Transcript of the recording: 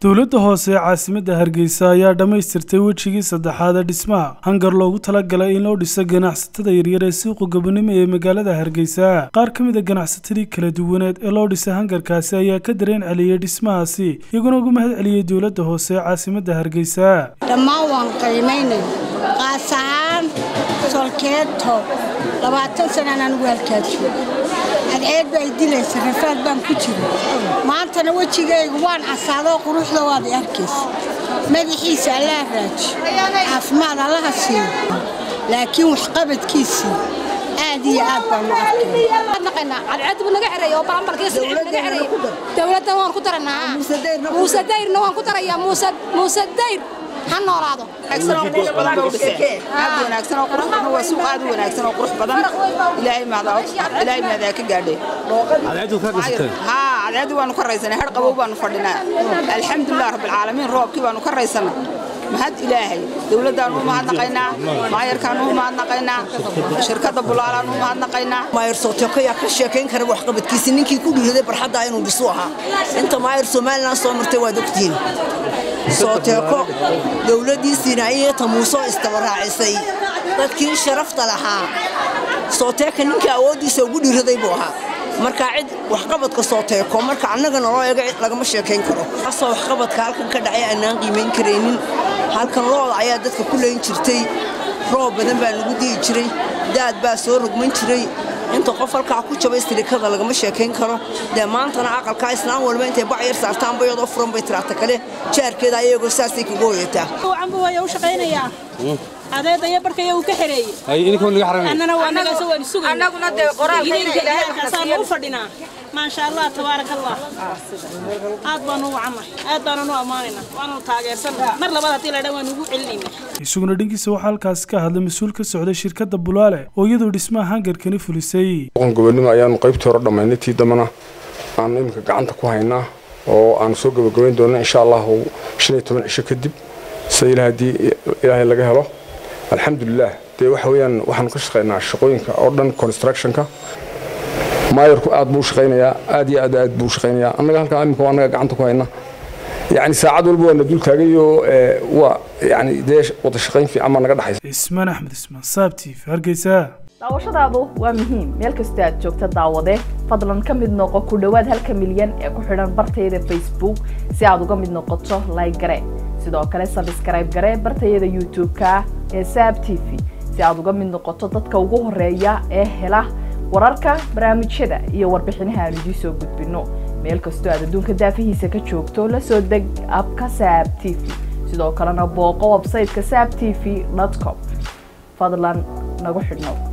dowladda hoose ee caasimadda hargeysa ayaa dhammaystirtay wejigii saddexaad ee dhismaha hangar loogu talagalay in loo dhiso ganacsatada yaryar ee suuqa gobonimo ee magaalada hargeysa qaar ka mid a ganacsatadii kala duwaneed ee loo dhisay hangarkaasi ayaa ka dareen celiyey dhismahaasi iyaguna ugu mahad celiyey dowladda hoose ee caasimadda hargeysa dhammaan waan qiimaynay qaas ahaan solkeeto labaatan sanaan anigu halkaa joogo cadceed baa dilaysa rafaad baan ku jira maantana wejigayga waan casaadoo quruxda waad i arkaysa madaxiisa allaha raaji caafimaad allaha siiyo laakiin waxqabadkiisii aad iyo aad baan u dowladda waan ku daranaa muuse dayrna waan ku darayaa muuse dayr ha noolaado aad wanaagsan oo qurux badan waa suuq aad u wanaagsan oo qurux badan ilaahay maadaa ilaahay maadaa ka gaadhay haa cadceeddii waanu ka raysanay har qabow baanu fadhinaa alxamdulilah rabbilcaalamiin roobkii baanu ka raysanay mahad ilaahay dowladdaanu u mahadnaqaynaa maayarkaanu u mahadnaqaynaa shirkadda bulaalaan u mahadnaqaynaa maayar sooteko yaa ka sheekayn kara waxqabadkiisi ninkii ku dhiiraday barxadda inuu dhisu ahaa inta maayar somalilan soo martay waad ogtihiin sooteeko dowladdiisiina iyata muusoo istabaraacisay dadkii sharafta lahaa sooteeka ninkii awooddiisa ugu dhiiraday buu ahaa markaa cid waxqabadka sooteeko marka annagana loo eego cid lagama sheekayn karo asoo waxqabadka halkan ka dhacay aanaan qiimayn karaynin halkan looda ayaa dadka ku leyn jirtay roob badan baa lagu di'i jiray daad baa soo rogman jiray inta qof halkaa ku jabay istirikada lagama sheekayn karo dee maantana aqalkaa islaan walba intay bac yar saartaan bayadoo furan bay tiraata kale jaarkeeda ayagoo saasay kaga hoyataa canbu waa u shaqaynayaa adeedaya barkaya uu ka xereeyey annana waa nagaasa waan sugay annaguna dee qoraalkaasaan u fadhinaa maasha allah tabaarak allah aad baanu u wacannahay aad baananu ammaanaynaa waanu taageersannahay mar labaad haddii la dhan waan ugu celinaynaa isaguna dhankiisa waxaa halkaasi ka hadlay mas-uul ka socday shirkadda bulaale oo iyadoo dhismaha hangarkani fulisay gobonimo ayaanu qaybtii hore dhammaynay tii dambana aanu iminka gacanta ku haynaa oo aanu soo gabagabayn doona insha allahu shan iyo toban cisho kadib sida ilaa haddii ilaahay laga helo alxamdulilah dee waxa weeyaan waxaanu ka shaqaynaa shaqooyinka oo dhan constructionka maayarku aad buu shaqaynayaa aad iyo aad aad buu shaqaynayaa annaga halkaa iminka waa annaga gacanta ku hayna yacni saacad walba waa na dul taagayoo waa yacni dee wada shaqayn fiican baa naga dhexaysa ismaan axmed ismaan saabtiif hargeysa daawashadaadu waa muhiim meel kastoo aad joogta daawade fadlan ka mid noqo ku dhowaad halka milyan ee ku xidhan bartayada facebook si aad uga mid noqoto like gare sidoo kale sabskrayb gare bartayada youtube-ka ee saab t v si aad uga mid noqoto dadka ugu horeeya ee hela wararka barnaamijyada iyo warbixinaha aan idiin soo gudbino meel kastoo aad adduunka daafihiisa ka joogto la soo deg abka saab t v sidoo kalena booqo websayteka saab t v com fadlan nagu xidhnow